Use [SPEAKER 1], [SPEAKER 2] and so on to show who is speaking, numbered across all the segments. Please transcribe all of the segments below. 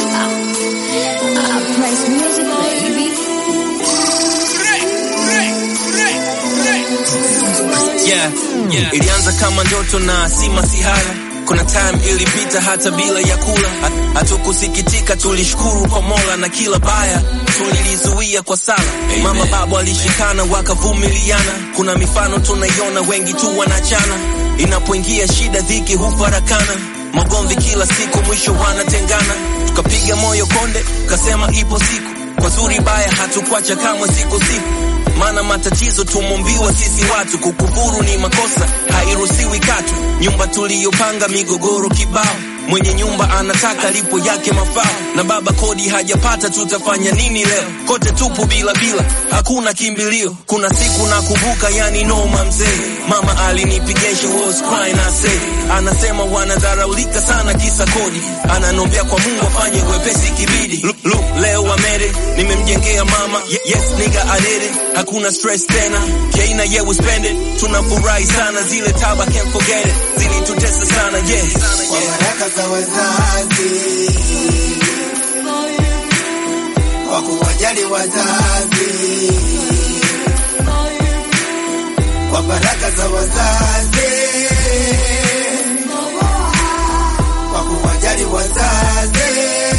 [SPEAKER 1] Price music, baby.
[SPEAKER 2] Yeah, yeah. Ilianza kama ndoto na si masihara. Kuna time ilipita hata bila ya kula, Hat- hatukusikitika, tulishukuru kwa Mola na kila baya tulilizuia kwa sala. Mama baba walishikana wakavumiliana. Kuna mifano tunaiona, wengi tu wanachana. Inapoingia shida, dhiki hufarakana, magomvi kila siku, mwisho wanatengana. Tukapiga moyo konde, tukasema ipo siku, kwa zuri baya hatukuacha kamwe, siku siku maana matatizo tumumbiwa sisi watu, kukufuru ni makosa, hairuhusiwi katu. Nyumba tuliyopanga migogoro kibao, mwenye nyumba anataka lipo yake mafao, na baba kodi hajapata, tutafanya nini leo? Kote tupo bila bila, hakuna kimbilio. Kuna siku nakumbuka, yani noma mzee, mama alinipigia she was crying, I say, anasema wanadharaulika sana kisa kodi, ananombea kwa Mungu afanye wepesi kibidi. Look, look, leo wamere nimemjengea mama, Ye- yes nigga I did it. hakuna stress tena, keina yeah we spend it, tunafurahi sana, zile taba can't forget it, zilitutesa sana yeah.
[SPEAKER 3] kwa baraka za wazazi, kwa kuwajali wazazi, kwa baraka za wazazi, kwa kuwajali wazazi.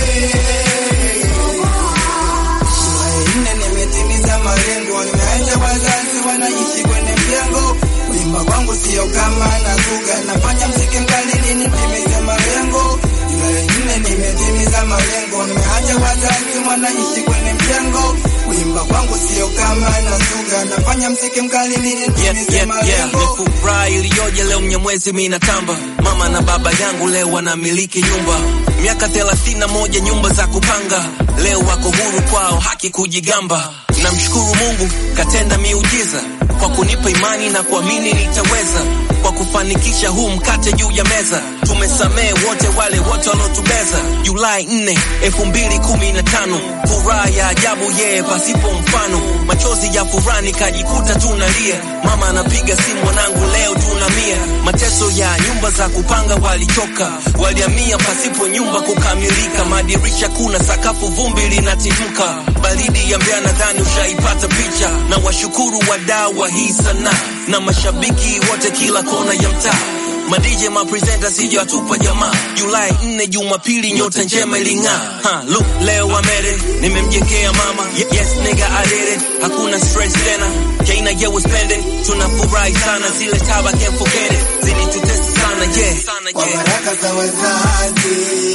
[SPEAKER 3] Nne nimetimiza malengo, nimeacha wazazi wanaishi kwenye mjengo. Kuimba kwangu sio kama nazuga, nafanya mziki mkali ili nitimize malengo. Julai nne nimetimiza malengo, nimeacha wazazi wanaishi kwenye mjengo. Kuimba kwangu sio kama nazuga, nafanya mziki mkali ili
[SPEAKER 2] Yeah,
[SPEAKER 3] nitimize
[SPEAKER 2] yeah, yeah. Ni
[SPEAKER 3] malengo.
[SPEAKER 2] furaha iliyoje leo mnyamwezi mina tamba mama na baba yangu leo wanamiliki nyumba miaka thelathini na moja nyumba za kupanga leo wako huru kwao haki kujigamba namshukuru mungu katenda miujiza kwa kunipa imani na kuamini nitaweza kwa kufanikisha huu mkate juu ya meza tumesamehe wote wale wote waliotubeza julai 4 elfu mbili kumi na tano furaha ya ajabu yeye pasipo mfano machozi ya furaha nikajikuta tunalia mama anapiga simu mwanangu leo tunamia mateso ya nyumba za kupanga walichoka waliamia pasipo nyumba kukamilika madirisha kuna sakafu vumbi linatimka baridi ya mbea nadhani ushaipata picha na washukuru wadau wa hii sanaa na mashabiki wote kila kona ya mtaa madj mapresenta sija watupa jamaa julai 4 jumapili nyota njema iling'aa Ha, look leo wamere nimemjengea mama Ye- yes nigga I did it hakuna stress tena kaina yeah we spend it tunafurahi sana zile taba can't forget it zilitutesa sana yeah sana
[SPEAKER 3] kwa
[SPEAKER 2] yeah
[SPEAKER 3] baraka za wazazi,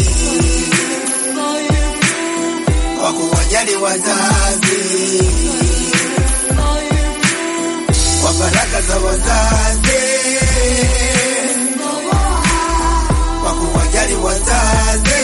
[SPEAKER 3] kwa kuwajali wazazi, kwa baraka za wazazi, kwa kuwajali wazazi.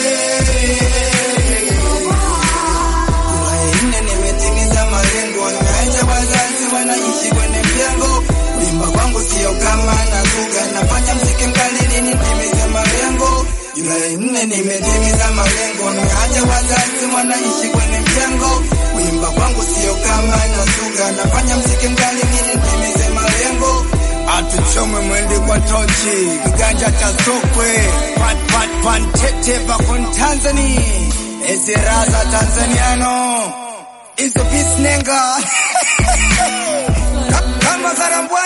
[SPEAKER 3] Julai nne nimetimiza malengo, nimeacha wazazi wanaishi kwenye mjengo. Kuimba kwangu sio kama nazuga, nafanya mziki mkali ili nitimize malengo. Julai nne nimetimiza malengo, nimeacha wazazi wanaishi kwenye mjengo. Kuimba kwangu sio kama nazuga, nafanya mziki mkali ili nitimize malengo. Atuchome mwende kwa tochi, kiganja cha sokwe, pat pat pan tete bakon Tanzania, ezeraza Tanzaniano, izo bisnenga kama karambwa